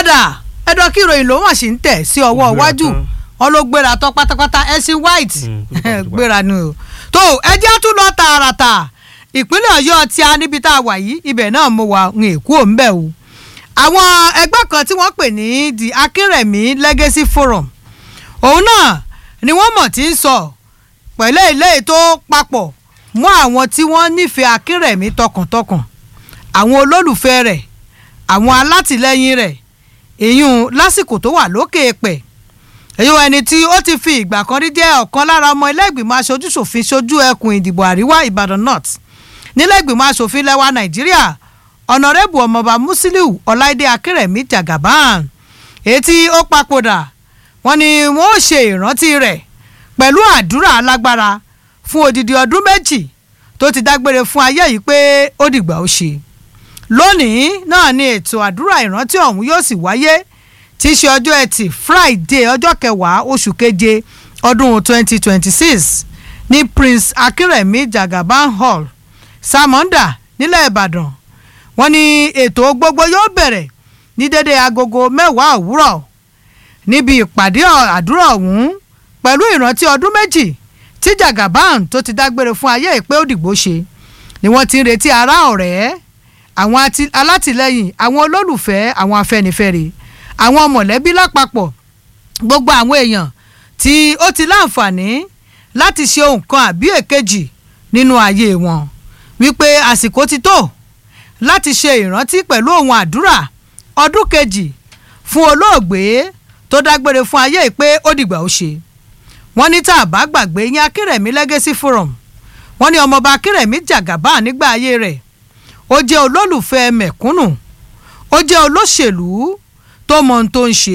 ọ̀dà ẹ̀dọ̀ kí ìròyìn ló wọ́n sì ń tẹ̀ sí ọwọ́ Ó gbéra iwájú tán. wọn ló gbéra tán pátápátá ẹ̀sìn white Mm, ó gbéra tán. gbéra ni o tó ẹjẹ́ tún lọ tààràtà ìpínlẹ̀ ọ̀yọ́ tí a níbi tá a wà yìí ibẹ̀ náà mo wà ń èkó ń bẹ̀ o àwọn ẹgbẹ́ kan tí wọ́n pè ní the akínrẹ̀mí legacy forum òun náà ni wọ́n mọ̀ tí ń sọ pẹ̀lú ilé tó papọ̀ mọ́ àwọn tí wọ́n nífẹ̀ẹ́ akínrẹ̀mí tọkàntọkàn àwọn olólùfẹ́ rẹ̀ àwọn alátìlẹyìn rẹ̀ èyún lásìkò tó wà lókè èpẹ̀ èyí wọn ẹni tí ó ti fi ìgbà kan rí jẹ́ ọ̀kan lára ọmọ ilé-ìgbìmọ̀ aṣojúṣòfin ṣojú ẹkùn ìdìbò àríwá ìbàdàn north nílẹ̀-ìgbìmọ̀ aṣòfin lẹ́wà nàìjíríà ọ̀nàrẹ́bù ọmọọba musiliu ọláìdé akérèmí jagaban èyí tí ó papòdà wọn ni wọn ó ṣe ìrántí rẹ̀ pẹ̀lú àdúrà alágbára fún odidi ọdún méjì tó ti dágbére fún ayé yìí pé ó dìgbà ó ṣe lónìí náà ni ètò àdúrà ìrántí ọ̀hún yóò sì wáyé tí í ṣe ọjọ́ ẹtì friday ọjọ́ kẹwàá oṣù keje ọdún 2026 ní prince akérèmí jagaban hall samonda nílẹ̀ ìbàdàn wọ́n ní ètò gbogbo yóò bẹ̀rẹ̀ ní dédé agogo mẹ́wàá òwúrọ̀ níbi ìpàdé àdúrà ọ̀hún pẹ̀lú ìrántí ọdún méjì tí jagaban tó ti dágbére fún ayé ìpé òdìgbò ṣe ni wọ́n ti ń retí ará ọ̀rẹ́ àwọn ati- alátìlẹyìn àwọn olólùfẹ́ àwọn afẹ́nifẹ́re àwọn mọ̀lẹ́bí lápapọ̀ gbogbo àwọn èèyàn tí ó ti láǹfààní láti ṣe nǹkan àbí èkejì nínú ayé wọn wípé àsìkò ti tó láti ṣe ìrántí pẹ̀lú ohun àdúrà ọdún kejì fún olóògbé tó dágbére fún ayé ìpé ó dìgbà ó ṣe wọ́n ní tá a bá gbàgbé yín akérèmí legacy forum wọ́n ní ọmọọba akérèmí jàgàbá nígbà ayé rẹ̀ ó jẹ́ olólùfẹ́ mẹ̀kúnnù ó jẹ́ olóṣèlú tó mọ ohun tó ń ṣe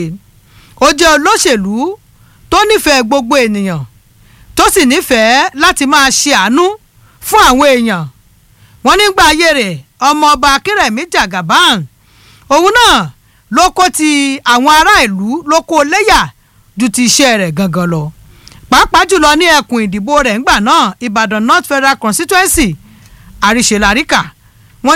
ó jẹ́ olóṣèlú tó nífẹ̀ẹ́ gbogbo ènìyàn tó sì nífẹ̀ẹ́ láti máa ṣe àánú fún àwọn èèyàn wọ́n nígbà ayé rẹ̀ ọmọọba akérèmí jagaban òun náà ló kó ti àwọn ará ìlú ló kó léyà ju ti iṣẹ́ rẹ̀ gangan lọ pàápàá jùlọ ní ẹkùn ìdìbò rẹ̀ ńgbà náà ìbàdàn north federal constituency àríṣeláríkà